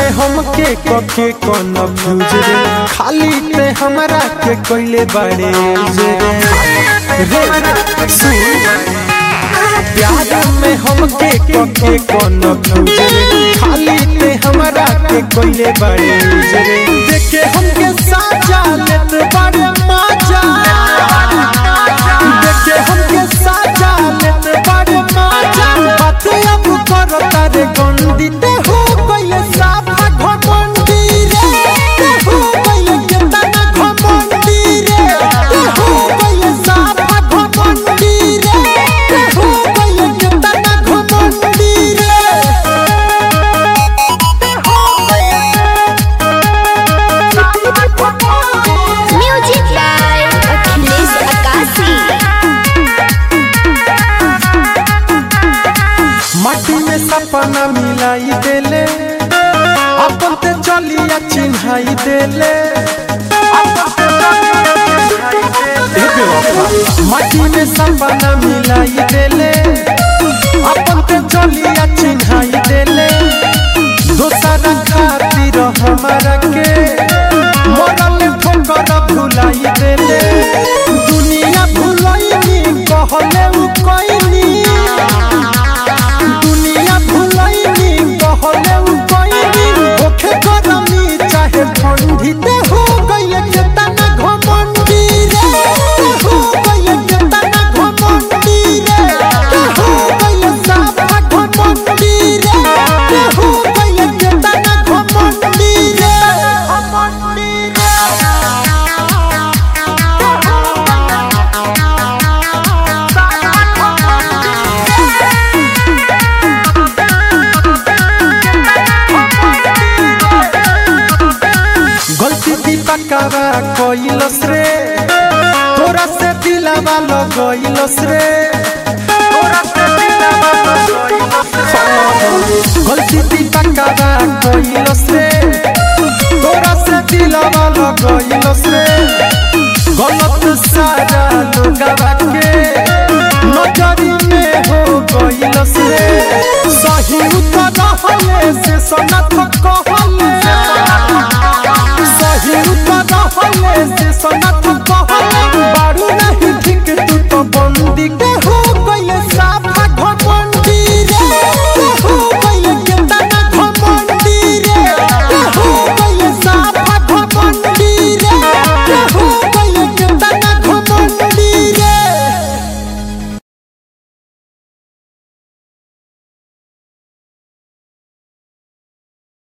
में हमके कके कन्फ्यूज रे खाली ते हमरा के कोइले बड़े रे रे सुन प्यार में हमके कके कन्फ्यूज रे खाली ते हमरा के कोइले बड़े रे देखे हमके साजा लेत बड़े मजा देखे हमके साजा लेत बड़े मजा बात अब करो तारे गंदी ते हो गइले साफा घमंडी रे ते हो गइले केतना घमंडी रे ते हो गइले साफा घमंडी रे ते हो गइले केतना घमंडी रे Music by Achilles Akasi. माटी में सपना मिलाई देले अपन ते चलिया चिन्हाई देले ए बेवफा, माटी में सपना मिलाई देले अपन ते चलिया चिन्हाई देले दोसरा खातिर हमारा के मरल ठोकर भुलाई देले दुनिया भुलैनी कहले उ कइनी दुनिया भुलैनी कहले उ कइनी ओखे गरमी चाहे ठंडी ते हो गइले केतना घमंडी रे ते हो गइले केतना घमंडी रे ते हो गइले साफा घमंडी रे ते हो गइले केतना घमंडी रे घमंडी गलती दीपकवा कइलस रे तोरा से दिलवा लगइलस रे तोरा से दिलवा लगइलस गलती दीपकवा कइलस रे तोरा से दिलवा लगइलस रे गलत सारा लोगवा